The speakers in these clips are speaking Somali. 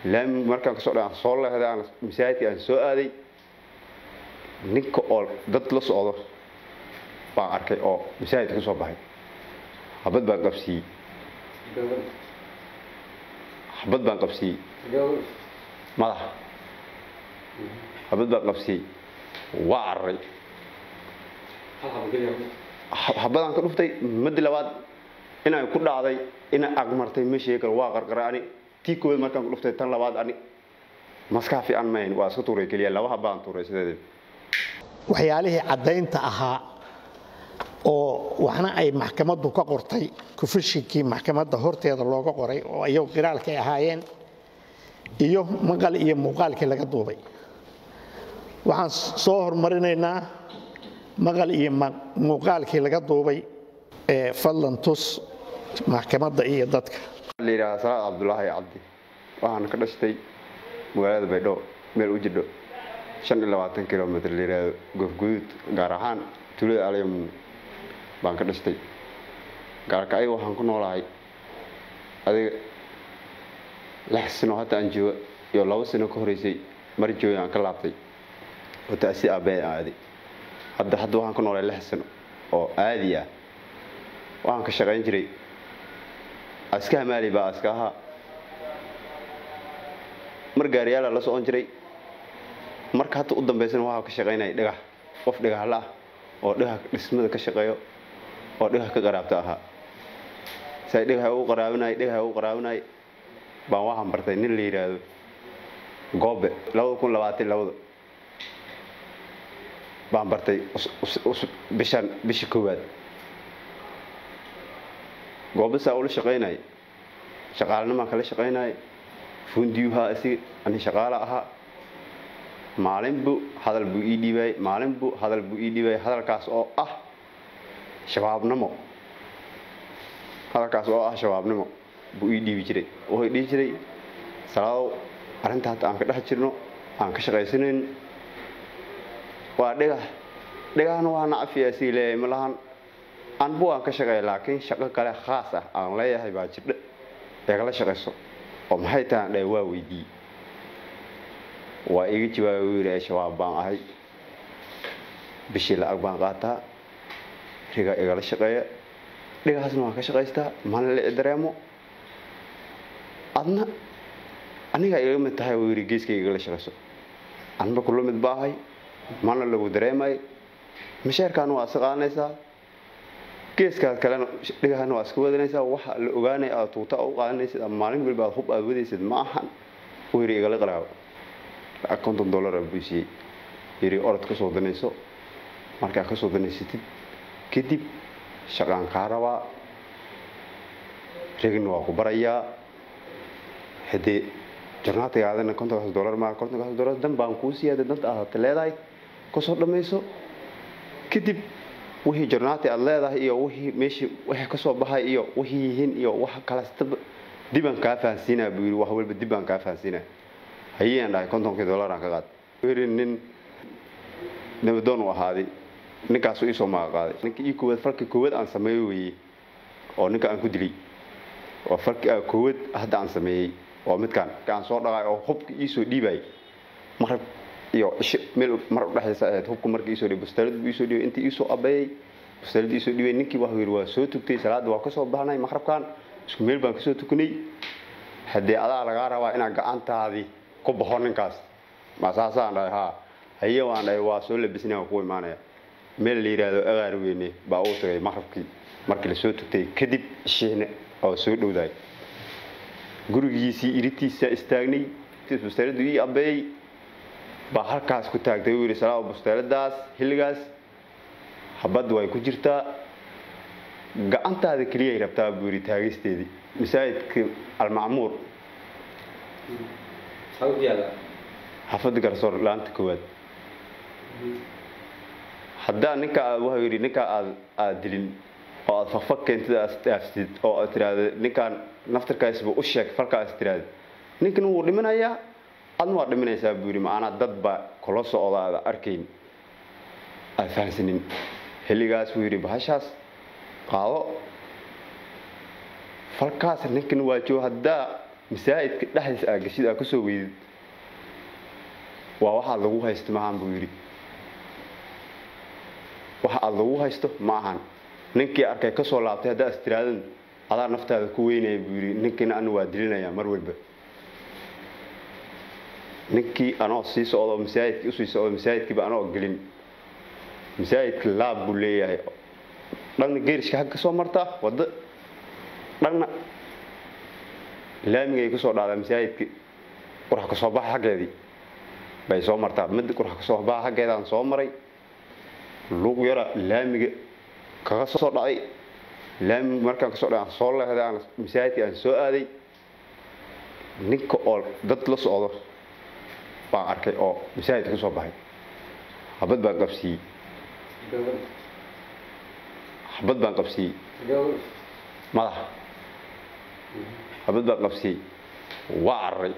laami markaan kasoo dha aan soo leehday aan masaajidka aan soo aaday ninka oo dad la socdo baan arkay oo masaajidka ka soo baxay xabad baan qabsiiyey xabad baan qabsiiyey madaxa xabad baan qabsiiyey waa cararay xabadaan ka dhuftay madi labaad inaan ku dhacday inaan agmartay ma sheegi karo waa qarqaray ani tii koowaad markaan ku dhuftay tan labaad ani maskaa fiican mahayn waa iska tuuray keliya laba habaan tuuray sideedii waxyaalihii caddaynta ahaa oo waxna ay maxkamaddu ka qortay kufishinkii maxkamadda horteeda looga qoray oo iyagu qiraalkay ahaayeen iyo maqal iyo muuqaalkii laga duubay waxaan soo hormarinaynaa maqal iyo muuqaalkii laga duubay ee fadlan tus maxkamadda iyo dadka la yidhaha salaad cabdulaahi cabdi waxaan ka dhashtay magaalada baydhabo meel u jidho shan iyo labaatan kilomitr la yidhaahdo goofguduud gaar ahaan tuulada alyamun baan ka dhashtay gaarka ayaga waxaan ku noolahay adiga lix sano hadda aan jooga iyo labo sano ka horeysay mar jooga aan ka laabtay oo taasi aabbahe aaday hadda hadda waxaan ku noolahay lix sano oo aadi ah waxaan ka shaqayn jiray aska hamaali baa aska ahaa mar gaariyaala la socon jiray marka hadda u dambaysana waxaa ka shaqaynaya dhagax qof dhagaxla ah oo dhagax dhismada ka shaqeeyo oo dhagax ka qaraabta ahaa say dhagaxa u qaraabinay dhagaxa u qaraabinay baan waxaan bartay nin la yidhaahdo goobe labada kun labaatan labada baan bartay bishan bisha koowaad goobe saa ula shaqaynay shaqaalnimaan kala shaqaynay fundiyuhaa isig ani shaqaala ahaa maalin buu hadal buu ii dhiibay maalin buu hadal buu ii dhiibay hadalkaas oo ah shabaabnimo hadalkaas oo ah shabaabnimo buu ii dhiibi jiray wuxuu dhihi jiray salaadow arrinta hadda aan ka dhex jirno aan ka shaqaysanayn waa dhagax dhagaxna waa nacafiya sii leeyahay ma lahan anbu aan ka shaqeeya laakiin shaqo kale khaas ah aan leeyahay baa jirdhe eegala shaqayso oo maxay tahay aan dhahay waa weydiiyey waa iga jawaabay wuu yidhi shabaab baan ahay bishii lacag baan qaataa riga igala shaqeeya dhigaasna waan ka shaqaystaa mana la dareemo adna anigaa iga mid tahay wuu yidhi geeskayga igala shaqayso anba kula mid baahay mana lagu dareemay masheerkaana waa iska qaadanaysaa geeskaad kalena dhigahana waa iska wadanaysaa waxa la ogaanaya aad tuuta u qaadanaysid ama maalin walba aad hub aad wadaysid ma ahan wuu yidhi igala qaraabo lacag konton dollar aa buusiyey yidhi orod ka soo danayso markaa ka soo danaysatid kadib shaqaan kaa rabaa rigna waa ku barayaa haddee jornaatigaadana kontonkaas dollar maa kontonkaas dollar dan baan kuu siyaada danta aad leedahay kasoo dhammayso kadib wixii jornaati aad leedahay iyo wixii meeshii wixii kasoo baxay iyo wixii yihiin iyo wax kalestaba dibaan kaa fahansiinaa buu yidhi wax walba dib baan kaa fahansiinaa hayeen dhahay kontonkii dollaraan ka qaad yidhi nin nabadoon u ahaaday ninkaasu iisoo maaqa qaaday ninka ii koowaad falka koowaad aan sameeyo weeye oo ninka aan ku dilay waa falki koowaad hadda aan sameeyey waa midkaan ka aan soo dhaqay oo hubka iisoo dhiibay maqrib iyo cisho meel mar udhexaysa ahayd hubka marka iisoo dhiibay bustaalad buu iisoo dhiibay intii iisoo abeeyey bustaalad iisoo dhiibay ninkii waxuu yidhi waa soo tugtay salaadda waa kasoo baxnay maqribkan isku meel baan kasoo tukanay haddee adaa lagaa rabaa inaad gacantaadii ku baxo ninkaas ma saasaan dhahay haa haye waan dhahay waa soo labisnay waan ku imaanaya meel la yidhaahdo agaar weyne baa uu tagay maqribkii markii lasoo tugtay kadib shiihne oo soo dhowdaay gurigiisii iritiisa istaagnay bustaaladu ii abeeyey baa halkaas ku taagtay uu yidhi salaa bustaaladaas xilligaas habad way ku jirtaa gacantaada keliyay rabtaa buu yidhi taagisteedii masaajidka almacmuur xafada garsoor laanta koowaad haddaa ninka aad wuxuu yidhi ninkaa aad aad dilin oo aad fakfak keentid aad dhaafsid oo aad tiraahdo ninkaan naftarkaasba u sheeg falkaas tiraahdo ninkan wuu dhimanayaa adna waa dhimanaysaa buu yidhi macanaa dad baa kula socda aada arkayn aad fahansanin xilligaas wuu yidhi bahashaas qaado falkaas ninkan waa joog haddaa masaajidka dhexdiisa aa geshid aa kasoo weydid waa waxaad lagu haysto maahan buu yidhi waxa aad lagu haysto ma ahan ninkii arkay kasoo laabtay haddaa istiraadan adaa naftaada ku weynaya buu yidhi ninkiina anu waa dilinayaa mar walba ninkii anoo sii socdo masaajidkii usii socdo masaajidkiiba anoo gelin masaajidka laab buu leeyahay dhanna geerishka hag kasoo martaa waddo dhanna laamigay kusoo dhaadaa masaajidki qurax kasoo baxa xaggeedii bay soo martaa mid qurax kasoo baxa xaggeedaan soo maray luuq yara laamiga kaga soo dhacay laamiga markaan kasoo dhacay aan soo leehday aan masaajidkii aan soo aaday ninka oo dad la socdo baan arkay oo masaajidka kasoo baxay habad baan qabsiiyey habad baan qabsiiyey madaxa habad baan qabsiiyey waa cararay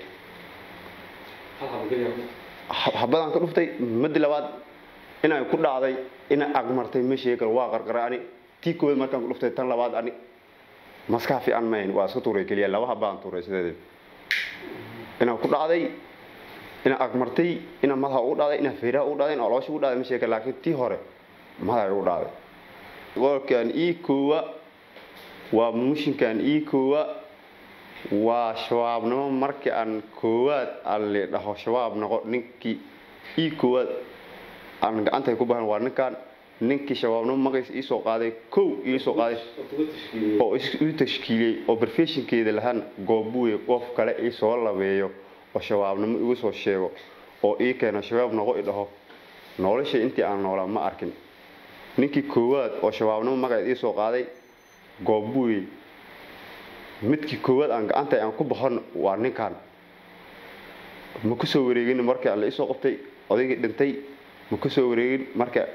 habadaan ka dhuftay madi labaad inaan ku dhacday ina aqmartay ma sheegi karo waa qarqaray ani tii koowaad markaan ku dhuftay tan labaad ani maskaa fiican mayn waa iska tuuray keliya laba habaan tuuray sideedii inaan ku dhacday ina aqmartay ina madaxa ugu dhacday ina feeraha ugu dhacday ina oloosha ugu dhacday ma sheegi karo laakiin tii hore madaxa ugu dhacday qolkan ii koowa waa mushinkan ii koowa waa shabaabnimo markii aan koowaad aan le dhaho shabaab noqo ninkii ii koowaad aan gacantay ku bahan waa ninkan ninkii shabaabnimo magaciisa iisoo qaaday kow iisoo qaaday oo ii tashkiiliyey oo barfeshinkeeda lahaan goobuwe qof kale iisoo labeeyo oo shabaabnimo igu soo sheego oo ii keeno shabaab noqo i dhaho nolosha intii aan noolaa ma arkin ninkii koowaad oo shabaabnimo magaceed iisoo qaaday goobuwe midkii koowaad aan gacantay aan ku baxon waa ninkan ma ku soo wareegin markii aan la isoo qabtay odaygii dhintay ma ku soo wareegin marka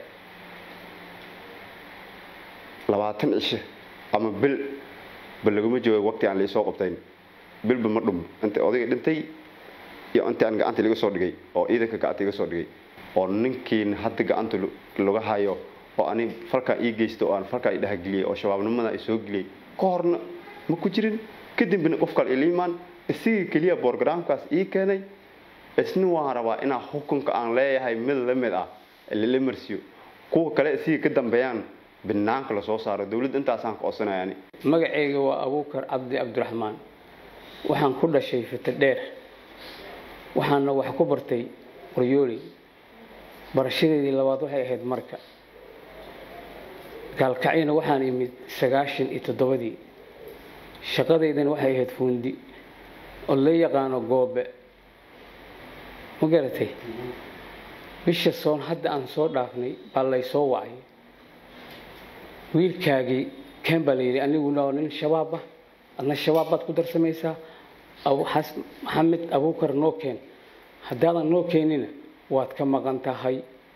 labaatan cishe ama bil ba laguma jooga waqti aan la isoo qabtayn bilba ma dhum inta odaygii dhintay iyo intii aan gacanta laga soo dhigay oo ciidanka gacanta iga soo dhigay oo ninkiina hadda gacanta laga hayo oo ani falkaa ii geysta oo aan falkaa i dhahageliyey oo shabaabnimada i soo geliyey ka horna ma ku jirin kadibna qof kale iliimaan isigii keliya borogramkaas ii keenay isna waan rabaa inaa xukunka aan leeyahay mid la mid ah lala marsiyo kuwa kale isigii ka dambeeyaan banaanka lasoo saaro dowladda intaasaan ka codsanayani magacayga waa abuukar cabdi cabdiraxmaan waxaan ku dhashay fita dheer waxaana wax ku bartay qoryooley barashadeedii labaad waxay ahayd marka gaalkacyana waxaan imid sagaashan iyo toddobadii shaqadaydana waxay ahayd fuundi oo la yaqaano goobe ma garatay bisha soon hadda aan soo dhaafnay baa laysoo wacay wiilkaagii keen baa layidhi aniguna waa nin shabaab ah adna shabaab baad ku darsamaysaa maxamed abuukar noo keen haddaadan noo keenina waad ka maqan tahay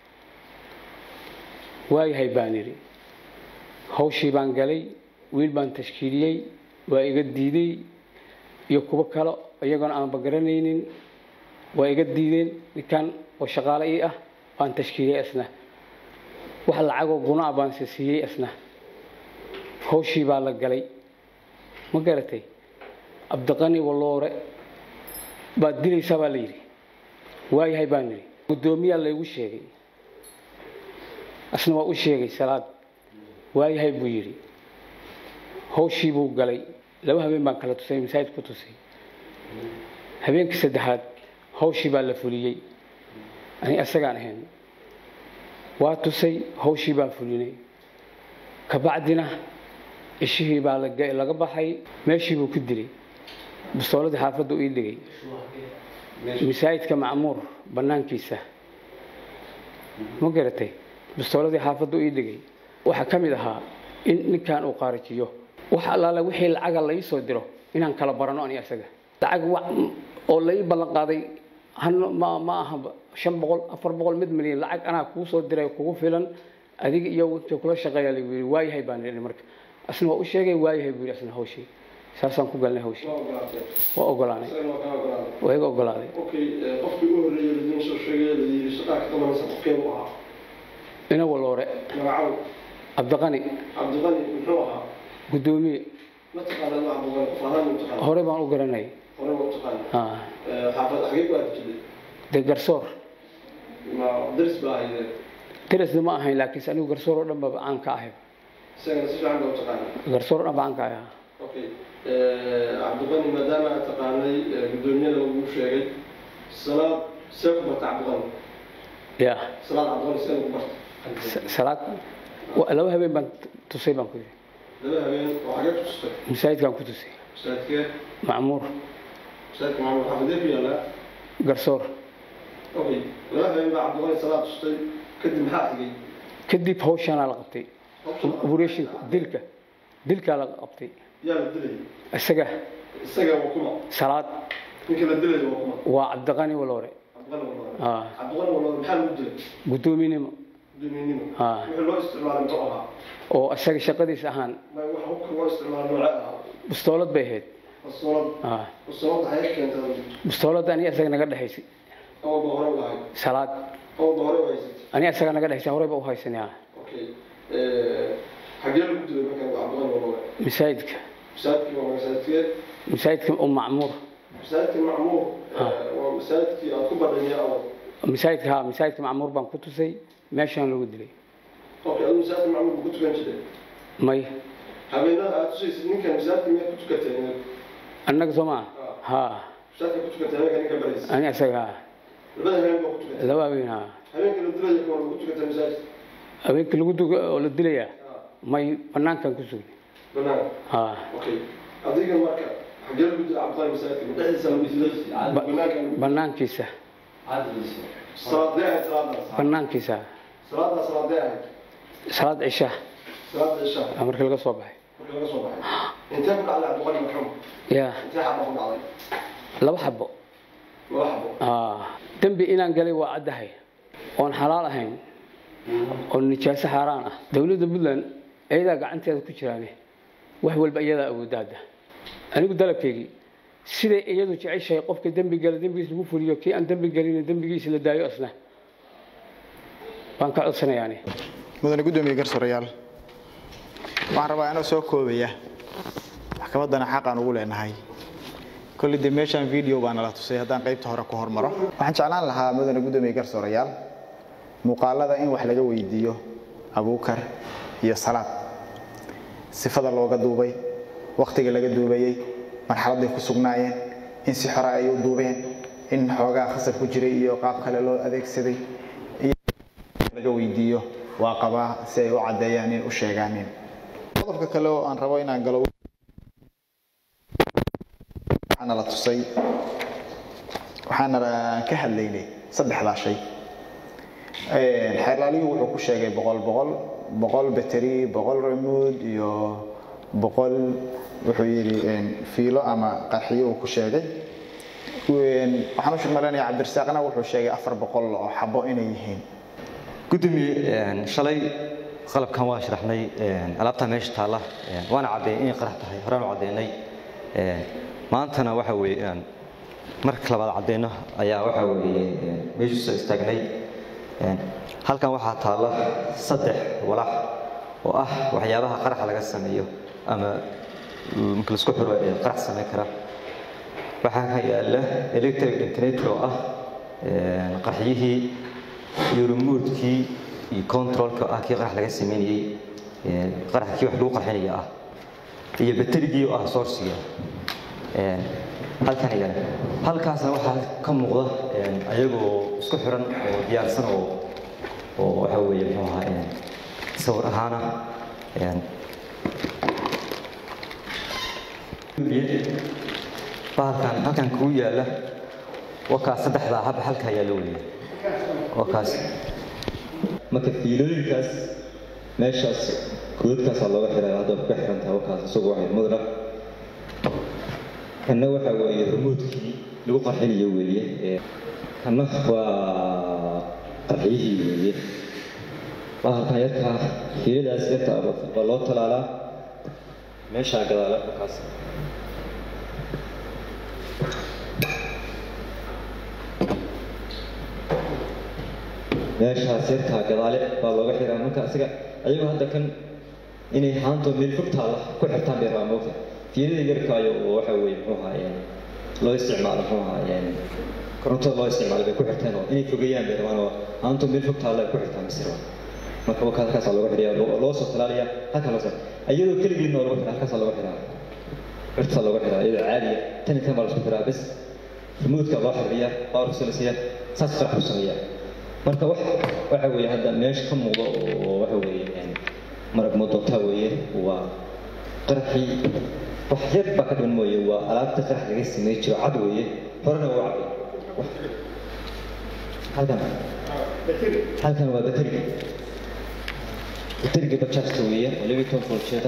waayahay baan idhi hawshii baan galay wiil baan tashkiiliyey waa iga diiday iyo kuwo kale iyagoona aanba garanaynin waa iga diideen ninkan oo shaqaale ii ah baan tashkiiliyey isna wax lacagoo gunaa baan se siiyey isna hawshii baa la galay ma garatay cabdiqani walloore baad dilaysaa baa la yidhi waayahay baan idhi guddoomiyaa laygu sheegay asna waa u sheegay salaad waayahay buu yidhi hawshii buu galay laba habeen baan kala tusay masaajid ku tusay habeenkii saddexaad hawshii baa la fuliyey ani asagaan ahayn waa tusay hawshii baan fulinay kabacdina ishihii baa laga baxay meeshii buu ku dilay bistooladii xaafadda ii dhigay masaajidka macmuur bannaankiisa ma garatay bistooladii xaafadda ii dhigay waxaa ka mid ahaa in ninkan uu qaarajiyo wax allaale wixii lacaga lai soo diro inaan kala barano ani asaga lacag oo lai ballan qaaday ma ma aha shan boqol afar boqol mid milyan lacag anaa kuu soo diray kugu filan adiga iyo inta kula shaqeeya lagu yidhi waayahay baan idhi marka asna waa u sheegay waayahay buu yidhi asna hawshii saasaan ku galnay hawshii waa ogolaanay waa iga ogolaaday qofkii u horreeyay ladiin soo sheegay layidhi shaqaa ka qabanaysa qofkeedu ahaa ina waloore magacaw cabdiqani cabdiqani muxuu ahaa guddoomiye ma taqaanaa ma cabdiqani qof ahaan ma taqaanaa hore baan u garanay hore waa u taqaan Ah, xaafad xagee ku aadi jiray dee garsoor ma daris baa ahaydeen darisna ma ahayn laakiinse anigu garsoor oo dhan baba caan ka ahay isagana si fiican baa u taqaana garsoor oo dhan ba caan ka ahay okay cabdiqani maadaama aad taqaanay guddoomiyada lagu sheegay salaad see ku barta cabdiqani ya salaad cabdiqani see lagu barta sa- salaad wa- laba habeen baan tusay baan ku yidhi laba habeen oo xagee ku tustay masaajidkaan ku tusay masaajidkee macmuur masaajidka maamul xaafadee ku yaallaa garsoor okay laba habeen baa cabdiqani salaad tustay kadib maxaa xigay kadib hawshaanaa la qabtay operation dilka dilkaa la qabtay yaa la dilayay isaga isaga waa kuma salaad ninka la dilayo waa kuma waa cabdiqani waloore cabdiqani walaa Ah, cabdiqani walaa maxaa lagu dilay guddoominimo guddoomiyenimo Ah. wixii loo isticmaalay muxuu ahaa oo isaga shaqadiis ahaan ma wax hubka loo isticmaalay noocee ahaa bistoolad bay ahayd bastoolad Ah, bastoolada xagee keentay bistoolada aniga isaga naga dhexaysay awalba hore u lahayd salaad awalba hore u haysatay aniga isaga naga dhexaysay horeyba u haysanaya okay xagee lagu dilay marka cabdiqani walaa masaajidka masaajidkii waa masaajidkee masaajidka u macmuur masaajidkii macmuur waa masaajidkii aad ku badhanya awal masaajidka ha masaajidka macmuur baan ku tusay meeshaan lagu dilay okay adu masaajidka macmuur ku tukan jiray may habeenada aad tusaysid ninkan masaajidka miyaad ku tukateen annaga soo maa ha masaajidka ku tukateen habeenka ninka baraysa aniga isaga ha labada habeen baa ku tukateen laba habeen ha habeenka la dilaya ka hor ku tukateen masaajidka habeenkii lagu duga oo la dilaya may banaankan ku sugnay banaan ha okay adiga marka xagee lagu dilay cabdiqani masaajidka ma dhexdiisa lagu dilay Ba- banaanka banaankiisa salaadee ahayd salaadaas banaankiisa salaadaas salaadee ahayd salaad cisha salaada cisha aa markii laga soo baxay marka laga soo baxay intee ku dhacday cabdiqani marxuum ya intee xaba ku dhacday laba xabo laba xabo Ah, dembi inaan galay waa caddahay oon xalaal ahayn oo nijaaso xaaraan ah dowladda puntland iyadaa gacanteeda ku jiraane wax walba iyadaa awoodda hadda anigu dalabkeygii siday iyadu jeceshahay qofka dembi gala dembigiis lagu fuliyo kii aan dembi gelin dembigiisa la daayo asna baan ka codsanayaani mudane guddoomiye garsoorayaal waxaan rabaa inoo soo koobaya maxkamaddana xaq aan ugu leenahay kolley dee meeshaan video baa nala tusay haddaan qaybta hore ku hormaro waxaan jeclaan lahaa mudane guddoomiye garsoorayaal muuqaalada in wax laga weydiiyo abuukar iyo salaad sifada looga duubay wakhtiga laga duubayey marxaladday ku sugnaayeen in si xora ay u duubeen in xoogaa khasab ku jiray iyo qaab kale loo adeegsaday laga weydiiyo waa qabaa si ay u caddeeyaan in u sheegaanin qodobka kale oo aan rabo inaan galo waxaana la tusay waxaana ka hadlaynay saddexdaa shay xeerlaaliyuu wuxuu ku sheegay boqol boqol boqol bateri boqol remood iyo boqol wuxuu yidhi fiilo ama qarxiyo uu ku sheegay waxaan u malaynayaa cabdirasaaqna wuxuu sheegay afar boqol oo xabo inay yihiin gudoomiye shalay qalabkan waa sharaxnay alaabtaa meesha taalla waana caddeeyay inay qarax tahay horaan u caddeynay maantana waxa weeye marka labaad caddeyno ayaa waxa weeye meeshu soo istaagnay halkan waxaa taalla saddex walax oo ah waxyaabaha qaraxa laga sameeyo ama marka laisku xiro ee qarax samayn kara waxaa ka yaala electric detonator oo ah qarxiyihii iyo remote-kii iyo controlka ah kii qarax laga sameynayey qarax kii wax lagu qarxinaya ah iyo baterigii oo ah sourciga halkan igan halkaasna waxaa ka muuqda ayagoo isku xiran oo diyaarsan oo oo waxa weeye muxuu ahaa sawir ahaana bahalkan halkan kuu yaala wakaas saddexdaa haba halkaa yaala weliya wakaas marka fiilooyinkaas meeshaas godadkaasaa looga xiray hadda ku xiran tahay wakaas isagu waxay mudra kanna waxaa weeye remoodkii lagu qarxinayo weeye kanna waa qarxiyihii weeye bahalkan yarkaa fiiladaas yarta waa loo talaalaa meeshaa gadaala wakaas meeshaas yartaa gadaale baa looga xiraa marka asiga ayagoo hadda kan inay haanto meel fog taalla ku xirtaan bay rabaa moogta fiilada yarkaayo oo waxa weeye muxuu ahaa loo isticmaalo muxuu ahaa korontada loo isticmaalo bay ku xirteen oo inay fogeeyaan bay rabaan oo aanto meel fog taalla ay ku xirtaan misir marka waka halkaasaa looga xidhiya loo soo talaaliya halkaa loo soo ayadoo keligeedna oo lagu xidha halkaasaa looga xidhaa cirtaa looga xidhaa iyadoo caadiya tan iyo tan baa la isku xidhaa bas remoodka loo xiriya powerka la siiya saas qarax u sameeya marka wax waxa weeye hadda meesha ka muuqda oo waxa weeye marag moodootaa weeye waa qaraxii wax yar baa ka dhiman mooye waa alaabta qarax laga samey jiro cad weeye horena waa cabay halkan halkan waa bateriga bateriga bajaajka weeye oo laba iyo toban voljeeda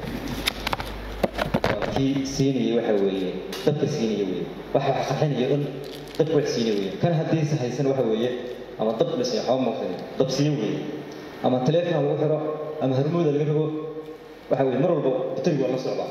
waa kii siinaya waxa weeye dabka siinaya weeye waxa wax qarxinaya dhan dabka wax siinaya weeye kan haddii se haysan waxa weeye ama dab dhisay waxba muuqday dab siiyo weeye ama taleefon lagu xiro ama harmooda laga rogo waxa weeye mar walba bateriga waa la socdaa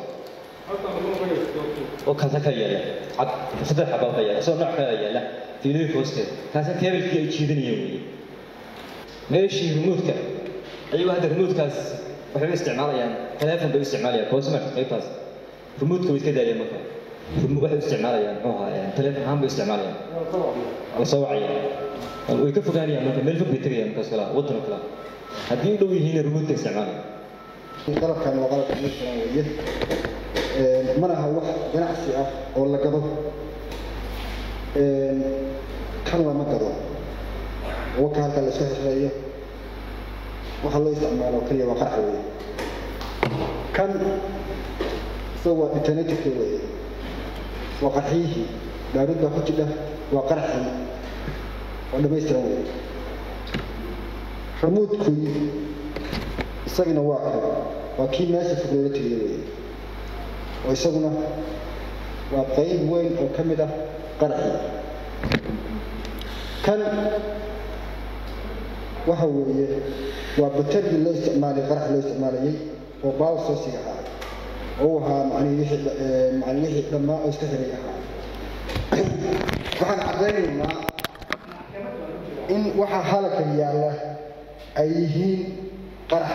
oo kaasa ka yaala cad saddex xabaa ka yaala isagoo nooc kala yaala fiilooyinka hoosteeda kaasa keebalkii ay jiidanayeen weeye meeshii remoodka ayagoo hadda remoodkaas waxay u isticmaalayaan taleefon bay u isticmaalayaan cosmark qaybtaas remoodka way iska daayeen marka waxay u isticmaalayaan muxuu ahaa taleefon ahaan bay u isticmaalayaan la soo wacaya way ka fogaanayaan marka meel fog bay tegayaan markaas kala waddan kala haddii u dhow yihiin remoodka isticmaalaya qalabkan waa qalabka meeshaan weeye mana aha wax ganacsi ah oo la gado kan lama gado waka halka la iska xirxirayo waxa loo isticmaalo keliya waa qarax weeye kan isaga waa detonatorka weeye waa qarxiyihii dhaarud baa ku jidha waa qaraxii waa dhamaystiran weeye ramuudkii isagana waa kan waa kii meesha fog loola tegaya weeye oo isaguna waa qayb weyn oo ka mid ah qaraxii kan waxa weeye waa batergii loo isticmaalay qarax loo isticmaalayay oo baaw soosiga ahaa oo ahaa macnihii wixii macnii wixii dhammaa oo iska xiray ahaa waxaan caddaynaynaa in waxa halaka yaalla ay yihiin qarax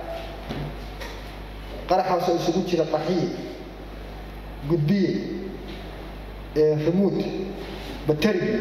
qaraxaasoo isugu jira qaxiye gudbiye remuud bateri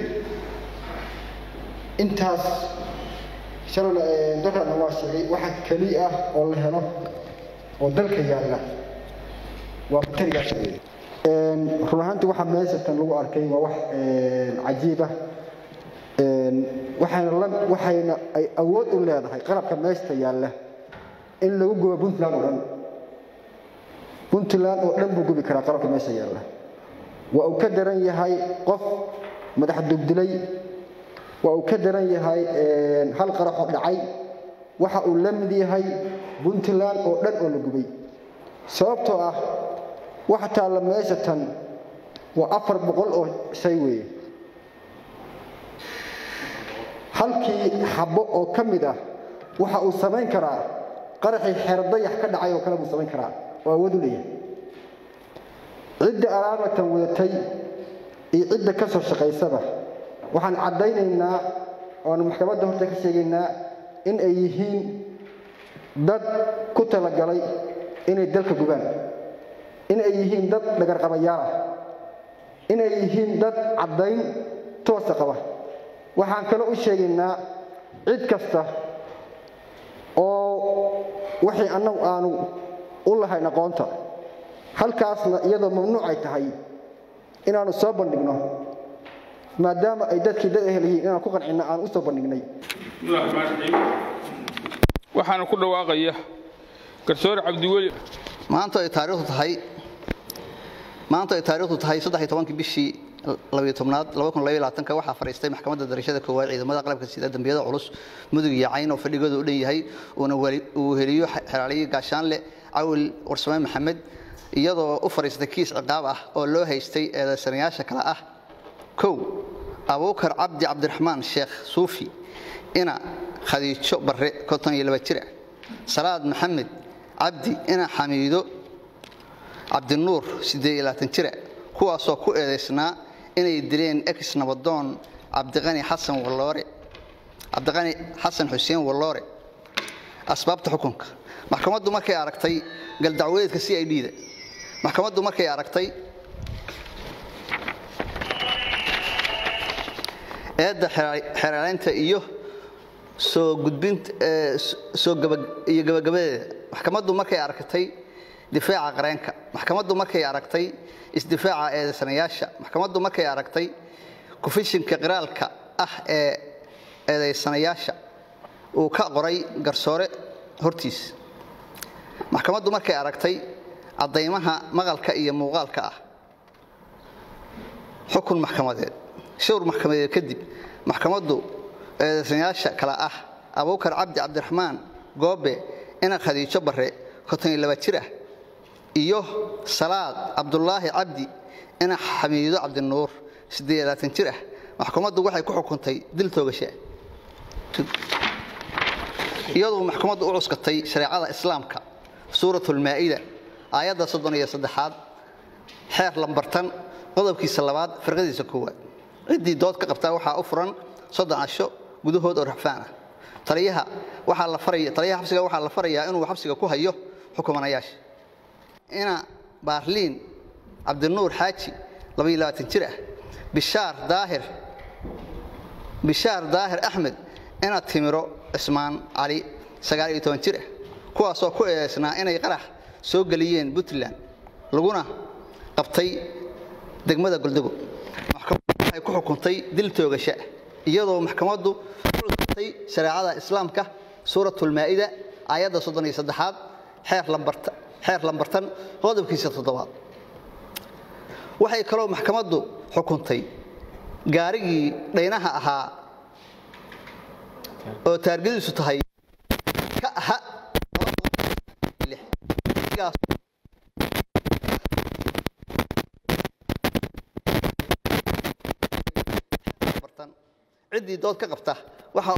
intaas shalona dalkana waa sheegay waxa keli ah oo la helo oo dalka yaalla waa baterigaas weeye run ahaantii waxa meeshatan lagu arkay waa wax cajiib ah waxayna la waxayna ay awood u leedahay qalabka meeshta yaalla in lagu gubo puntland oo dhan puntland oo dhan buu gubi karaa qalabka meesha yaalla waa uu ka daran yahay qof madax dugdilay waa uu ka daran yahay hal qaraxoo dhacay waxa uu la mid yahay puntland oo dhan oo la gubay sababtoo ah waxa taalla meesha tan waa afar boqol oo shay weeye halkii xabbo oo ka mid ah waxa uu samayn karaa qaraxii xeerdayax ka dhacay oo kale buu samayn karaa oo awood u leeyahay cidda alaabatan wadatay iyo cidda ka soo shaqaysaba waxaan caddaynaynaa oanu maxkamadda horta ka sheegaynaa in ay yihiin dad ku talagalay inay dalka gubaan in ay yihiin dad dhagarqabayaal ah in ay yihiin dad caddayn toosa qaba waxaan kale u sheegaynaa cid kasta oo wixii annagu aanu u lahayn aqoonta halkaasna iyadoo mamnuuc ay tahay inaanu soo bandhigno maadaama ay dadkii dad ehel yihiin inaan ku qancinno aan u soo bandhignay waxaana ku dhawaaqaya garsoore cabdiweli maanta ay taariikhdu tahay maanta ay taariikhdu tahay saddex iyo tobankii bishii labiyo tobnaad laba kun labaiyo labaatanka waxaa fadhiistay maxkamadda darashada koowaad ciidamada qalabka sida dambiyada culus mudug iyo cayn oo fadhigooda u dhan yahay uuna uu heliyo xeraaliye gaashaanle cawil warsame maxamed iyadoo u fadhiistay kiis ciqaab ah oo loo haystay eedaysanayaasha kale ah kow abuukar cabdi cabdiraxmaan sheekh suufi ina khadiijo barre konton iyo laba jira salaad maxamed cabdi ina xamiido cabdinuur siddeed iyo labaatan jira kuwaasoo ku eedaysnaa inay dileen ex nabadoon cabdiqani xasan walloore cabdiqani xasan xuseen walloore asbaabta xukunka maxkamaddu markay aragtay galdacwadeedka c i d da maxkamaddu markay aragtay eedda xeeraaleynta iyo soo gudbinta soo iyo gabagabadeeda maxkamaddu markay aragtay difaaca qareenka maxkamaddu markay aragtay isdifaaca eedaysanayaasha maxkamaddu markay aragtay kufishinka qiraalka ah ee eedaysanayaasha uu ka qoray garsoore hortiis maxkamaddu markay aragtay caddaymaha maqalka iyo muuqaalka ah xukun maxkamadeed shawr maxkamadeed kadib maxkamaddu eedaysanayaasha kale ah abuukar cabdi cabdiraxmaan goobe ina khadiijo barre konton iyo laba jir ah iyo salaad cabdulaahi cabdi ina xamiido cabdinuur siddeed iyo labaatan jir ah maxkamaddu waxay ku xukuntay dil toogasha iyadoo maxkamaddu u cuskatay shareecada islaamka suuratulmaa'ida aayadda soddon iyo saddexaad xeer lambartan qodobkiisa labaad firqadiisa koowaad ciddii dood ka qabtaa waxaa u furan soddon casho gudahood oo rafaan ah taliyaha waxaa la faraya taliyaha xabsiga waxaa la farayaa inuu xabsiga ku hayo xukumanayaasha ina baarliin cabdinuur xaaji labaiyo labaatan jir ah bishaar daahir bishaar daahir axmed ina timiro cismaan cali sagaal iyo toban jir ah kuwaasoo ku eedaysnaa inay qarax soo geliyeen puntland laguna qabtay degmada goldego maxkamaddu waxay ku xukuntay dil toogasha iyadoo maxkamaddu ucuskatay shareecada islaamka suuratulmaa'ida aayadda soddon iyo saddexaad xeer lambarta xeer lambartan qodobkiisa toddobaad waxay kaloo maxkamaddu xukuntay gaarigii dhaynaha ahaa oo taargadiisu tahay ka aha ciddii dood ka qabta waxa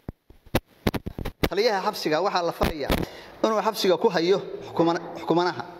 taliyaha xabsiga waxaa la farayaa inuu xabsiga ku hayo xukumanaha